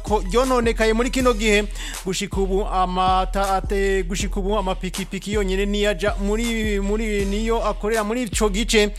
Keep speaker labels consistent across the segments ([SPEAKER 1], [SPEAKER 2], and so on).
[SPEAKER 1] ko ryononekaye muri kino gihe gushika ubu amata ate gushika ubu amapikipiki yonyene niyaja muri muri niyo akorera muri ico gice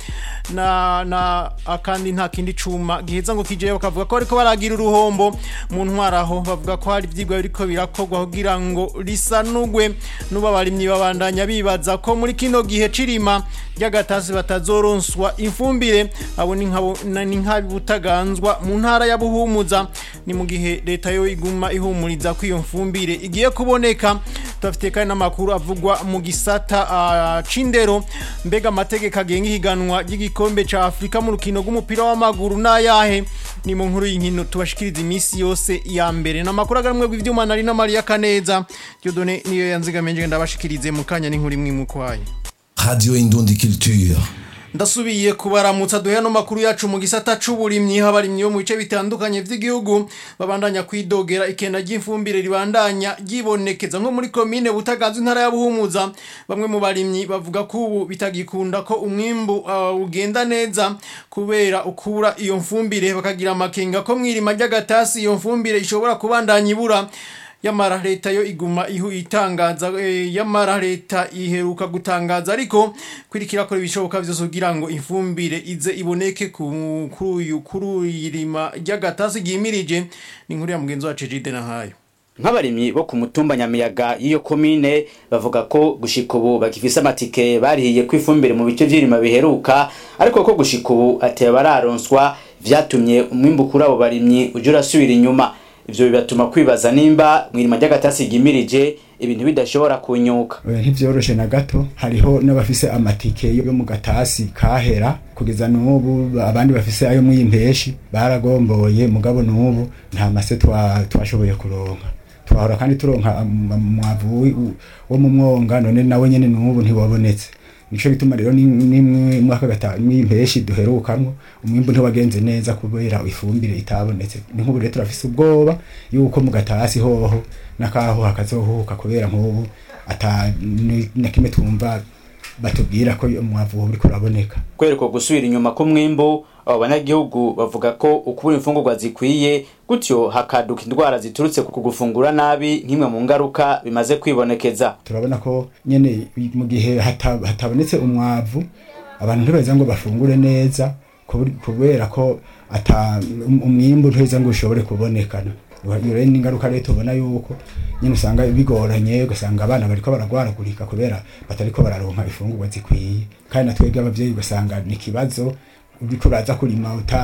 [SPEAKER 1] na na akandi nta kindi cuma giheza ngo kijeyo bakavuga ko ariko baragira uruhombo mu ntwaraho bavuga ko hari ivyigwa biriko birakorwa kugira ngo risanugwe nuba barimyi babandanya bibaza ko muri kino gihe cirima ry'agatasi batazoronswa ifumbire abo ni nkabo ni nk'abutaganzwa mu ntara ya Buhumuza ni mu gihe leta yo iguma ihumuriza ko iyo mfumbire igiye kuboneka tufite kandi n'amakuru avugwa mu gisata uh, cindero mbega amategeko agenga ihiganwa ry'igikombe ca Afrika mu rukino rw'umupira w'amaguru n'ayahe ni mu nkuru y'inkino tubashikiriza iminsi yose ya mbere n'amakuru agamwe bw'ivyuma nari na Maria Kaneza Dieudonné niyo yanzigamenje ndabashikirize mu kanya n'inkuru imwe mu kwayo
[SPEAKER 2] Radio Indundi Culture.
[SPEAKER 1] ndasubiye kubaramutsa duhe no makuru yacu mu gisata c'uburimyi habarimyi bo mu bice bitandukanye vy'igihugu babandanya kwidogera ikenda ry'ifumbire ribandanya ryibonekeza nko muri komine butaganzwe intara ya Buhumuza bamwe mu barimyi bavuga ko ubu bitagikunda ko umwimbu uh, ugenda neza kubera ukura iyo mfumbire bakagira amakenga ko mwirima ry'agatasi iyo mfumbire ishobora kubandanya ibura yamara leta yo iguma ihu itangaza e, yamara leta iheruka gutangaza ariko kwirikira ko ibishoboka byose kugira ngo ifumbire ize iboneke kuri uyu kuri irima ry'agatasi gimirije ni inkuru ya mugenzi wacu Jide na hayo
[SPEAKER 3] nk'abarimyi bo ku mutumba nyamiyaga y'iyo komine bavuga ko gushika ubu bagifise amatike barihiye ko ifumbire mu bice vy'irima biheruka ariko ko gushika ubu ateba bararonswa vyatumye umwimbu kuri abo barimyi uje urasubira inyuma ivyo bibatuma kwibaza nimba mwirima ry'agatasi gimirije ibintu bidashobora kunyuka
[SPEAKER 4] ntivyoroshe na gato hariho n'abafise amatike yo mu gatasi kahera kugeza n'ubu abandi bafise ayo mw'impeshi baragomboye mugabo n'ubu nta mase twashoboye kuronka twahora kandi turonka umwavu wo mu mwonga none nawe nyene n'ubu ntiwabonetse nico gituma rero nimwe mwaka gatanu mw'impeshi duherukamwo umwimbu ntiwagenze neza kubera ifumbire itabonetse ni nk'ubu rero turafise ubwoba yuko mu gatasi hoho nakaho hakazohuka kubera nk'ubu ata na kimwe twumva batubwira ko umwavu uriko uraboneka
[SPEAKER 3] kubera uko gusubira inyuma k'umwimbu abo banyagihugu bavuga ko ukubura imfungurwa zikwiye gutyo hakaduka indwara ziturutse ku gufungura nabi nk'imwe mu ngaruka bimaze kwibonekeza
[SPEAKER 4] turabona ko nyene mu gihe hatabonetse umwavu abantu ntibeza ngo bafungure neza kubera ko ata umwimbu ntibeza ngo ushobore kubonekana rero n'ingaruka rero tubona yuko nyine usanga bigoranye ugasanga abana bariko baragwaragurika kubera batariko bararonka ifungurwa zikwiye kandi natwebwe abavyeyi ugasanga ni ikibazo uriko uraza kurima uta